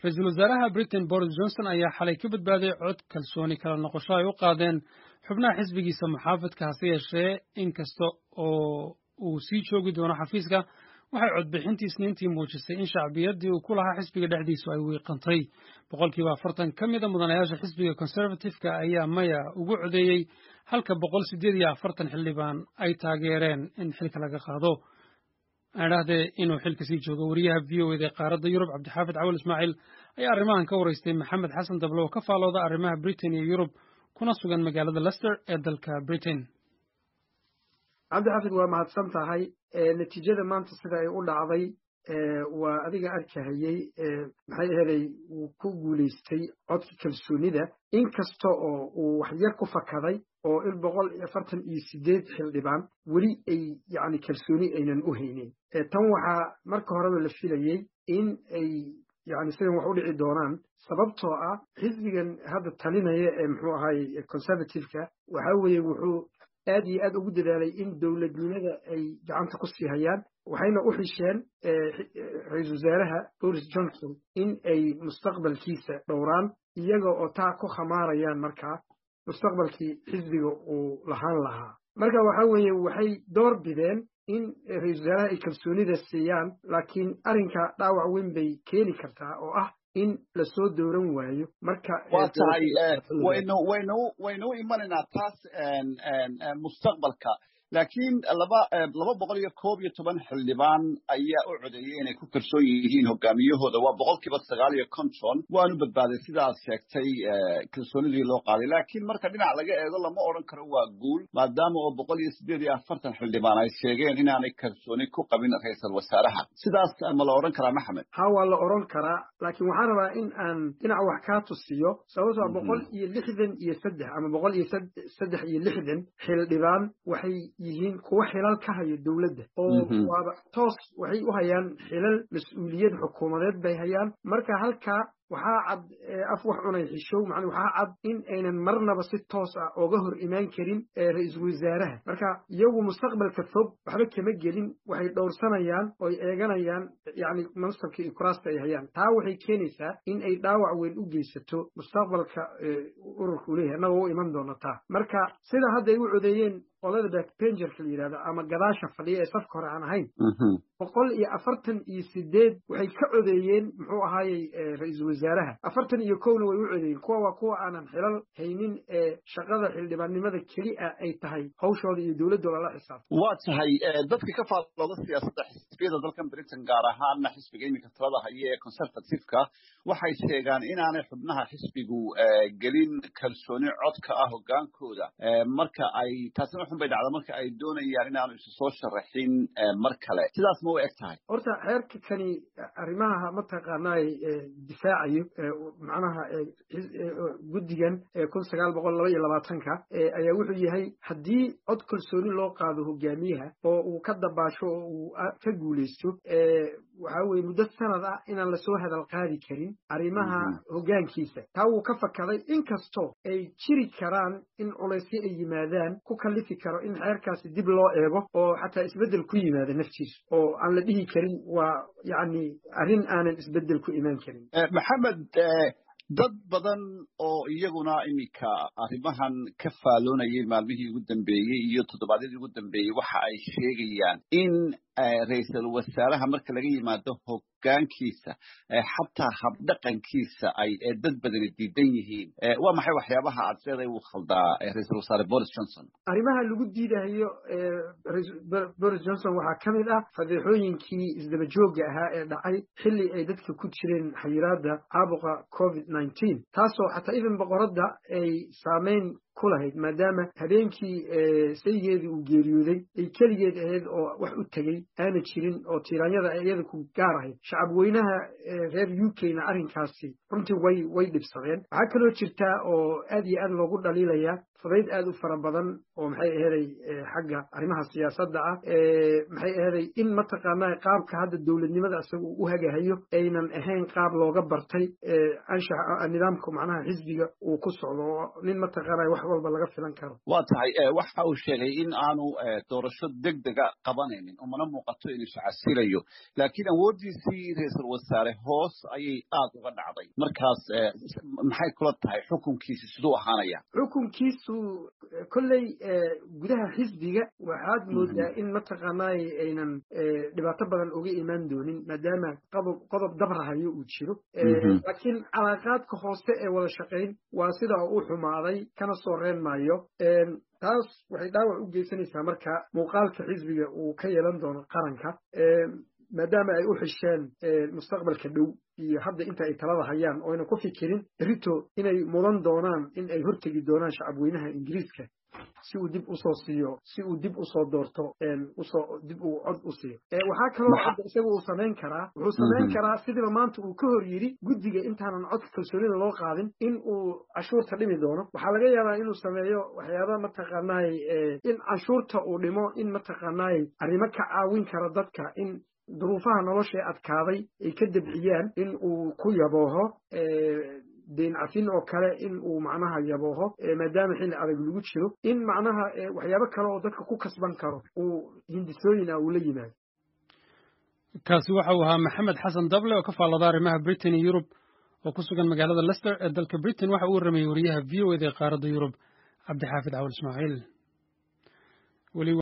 ra-iisul wasaaraha britain boris johnson ayaa xalay ka badbaaday cod kalsooni kala noqosho ay u qaadeen xubnaha xisbigiisa muxaafidka hase yeeshee in kasta oo uu sii joogi doono xafiiska waxay codbixintii isniintii muujisay in shacbiyaddii uu ku lahaa xisbiga dhexdiisu ay wiiqantay boqolkiiba afartan ka mida mudanayaasha xisbiga conservative-ka ayaa maya ugu codeeyey halka boqol siddeed iyo afartan xildhibaan ay taageereen in xilka laga qaado aadhahdee inuu xilka sii joogo wariyaha v o eda ee qaaradda yurub cabdixaafid cawal ismaaciil ayaa arrimahan ka waraystay maxamed xasan dable oo ka faalooda arrimaha britain iyo yurub kuna sugan magaalada lester ee dalka britain cabdixaafid waa mahadsan tahay natiijada maanta sida ay u dhacday waa adiga arkahayey maxay aheeday wuu ku guulaystay codka kalsoonida inkasta oo uu waxyar ku fakaday oo in boqol iyo afartan iyo sideed xildhibaan weli ay yacni kalsooni aynan u haynin tan waxaa marka horeba la filayey in ay yani sidan wax u dhici doonaan sababtoo ah xisbigan hadda talinaya ee muxuu ahaye conservative-ka waxa weeye wuxuu aad iyo aad ugu dadaalay in dowladnimada ay gacanta ku sii hayaan waxayna u xisheen ra-iisul wasaaraha boris johnson in ay mustaqbalkiisa dhowraan iyaga oo taa ku khamaarayaan markaa mustaqbalkii xisbiga uu lahaan lahaa marka waxa weeye waxay door bideen in ra-iisul wasaaraha ay kalsoonida siiyaan laakiin arrinka dhaawac weyn bay keeni kartaa oo ah in lasoo dooran waayo marka waa tahay waynu waynu waynu u imanaynaa taas mustaqbalka laakiin laba laba boqol iyo koob iyo toban xildhibaan ayaa u codeeyey inay ku kalsoon yihiin hogaamiyahooda waa boqolkiiba sagaal iyo konton waanu badbaaday sidaad sheegtay kalsoonidii loo qaaday laakiin marka dhinac laga eego lama odhan karo waa guul maadaama oo boqol iyo siddeed iyo afartan xildhibaan ay sheegeen inaanay kalsooni ku qabin ra-iisal wasaaraha sidaas ma la odhan karaa maxamed ha waa la odhan karaa laakiin waxaan rabaa in aan dhinac wax kaa tusiyo sababtoo boqol iyo lixdan iyo saddex ama boqol iyo saddex iyo lixdan xildhibaan waxay yihiin kuwa xilal ka haya dowladda oo waaba toos waxay u hayaan xilal mas-uuliyad xukuumadeed bay hayaan marka halkaa waxaa cad af wax cunay xishow macnaa waxaa cad in aynan marnaba si toos ah ooga hor imaan karin ra-iisul wasaaraha marka iyagu mustaqbalka fog waxba kama gelin waxay dhowrsanayaan oy eeganayaan yacni mansabka iyo kuraasta ay hayaan taa waxay keenaysaa in ay dhaawac weyn u geysato mustaqbalka ururka u leeyahay annaga u iman doona taa marka sida hadda ay u codeeyeen qolada backbengerka la yidhahdo ama gadaasha fadhiya ee safka hore aan ahayn boqol iyo afartan iyo sideed waxay ka codeeyeen muxuu ahaayey ra-iisul wasaaraha afartan iyo kowna way u codeeyeen kuwa waa kuwa aanan xilal haynin ee shaqada xildhibaannimada keli a ay tahay hawshooda iyo dowladdooda la xisaabta waa tahay dadka ka faallooda siyaasadda xisbiyada dalkan britain gaar ahaana xisbiga iminka talada haya ee conservative-ka waxay sheegaan inaanay xubnaha xisbigu gelin kalsooni codka ah hogaankooda marka ay taasina xun bay dhacda marka ay doonayaan inaanu isu soo sharaxin mar kale sidaas ma u eg tahay horta xeerka kani arrimaha mataqaanaay difaacayo macnaha guddigan kun sagaal boqol laba iyo labaatanka ayaa wuxuu yahay haddii cod kalsooni loo qaado hogaamiyaha oo uu ka dabaasho oo uu ka guulaysto waxaa weye muddo sanad ah inaan lasoo hadal qaadi karin arrimaha hoggaankiisa taa wuu ka fakaday inkastoo ay jiri karaan in culaysyo ay yimaadaan ku kallifi karo in xeerkaasi dib loo eego oo xataa isbeddel ku yimaada naftiisu oo aan la dhihi karin waa yacni arrin aanan isbeddel ku imaan karin maxamed dad badan oo iyaguna iminka arrimahan ka faaloonayay maalmihii ugu dambeeyey iyo toddobaadyadii ugu dambeeyey waxa ay sheegayaan in ra-iisul wasaaraha marka laga yimaado hoggaankiisa xataa habdhaqankiisa ay dad badani diidan yihiin waa maxay waxyaabaha aad leedahay uu khaldaa ra-iisul wasaare boris johnson arrimaha lagu diidahayo boris johnson waxaa ka mid ah fadeexooyinkii isdaba joogga ahaa ee dhacay xilli ay dadka ku jireen xayiraadda caabuqa covid nineteen taasoo xataa idan boqoradda ay saamayn ku lahayd maadaama habeenkii sayigeedii uu geeriyooday ay keligeed ahayd oo wax u tegey aana jirin oo tiiraanyada iyada ku gaar ahayd shacab weynaha reer u k na arrinkaasi runtii way way dhibsadeen waxaa kaloo jirtaa oo aad iyo aad loogu dhaliilaya fudayd aad u fara badan oo maxay aheeday xagga arrimaha siyaasadda ah maxay aheeday in mataqaanaa qaabka hadda dowladnimada isaga uu u hagahayo aynan ahayn qaab looga bartay anshaxa nidaamka macnaha xisbiga uu ku socdo oo nin mataqaanaa wax wax walba laga filan karo waa tahay waxa uu sheegay in aanu doorasho deg dega qabanaynin umana muuqato inuu iscasilayo laakiin awooddiisii ra-iisul wasaare hoos ayay aad uga dhacday markaas maxay kula tahay xukunkiisi siduu ahaanaya xukunkiisu kolley gudaha xisbiga waxaad moodaa in mataqaanay aynan dhibaato badan uga imaan doonin maadaama qodob qodob dabrahayo uu jiro laakiin calaaqaadka hoose ee wada shaqayn waa sidaa u xumaaday kana soo reen maayo taas waxay dhaawac u geysanaysaa marka muuqaalka xisbiga uu ka yeelan doono qaranka maadaama ay u xisheen mustaqbalka dhow iyo hadda inta ay talada hayaan oo aynan ku fikirin rito inay mudan doonaan in ay hortegi doonaan shacabweynaha ingiriiska si uu dib usoo siiyo si uu dib usoo doorto usoo dib uu cod u siiyo waxaa kaloo hadda isaga uu samayn karaa wuxuu samayn karaa sidiiba maanta uu ka hor yidhi guddiga intaanan codka kalsoonida loo qaadin in uu canshuurta dhimi doono waxaa laga yaabaa inuu sameeyo waxyaaba mataqaanaay in canshuurta uu dhimo in mataqaanaay arrimo ka caawin kara dadka in duruufaha nolosha ee adkaaday ay ka debciyaan in uu ku yabooho deyn cafin oo kale in uu macnaha yabooho maadaama xilli adag lagu jiro in macnaha waxyaabo kale oo dadka ku kasban karo uu hindisooyin ah uu la yimaado kaasi waxa uu ahaa maxamed xasan dable oo ka faallada arrimaha britain iyo yurub oo ku sugan magaalada lester ee dalka britain waxa uu warramayey wariyaha v o eda ee qaaradda yurub cabdixaafid cawal ismaaciil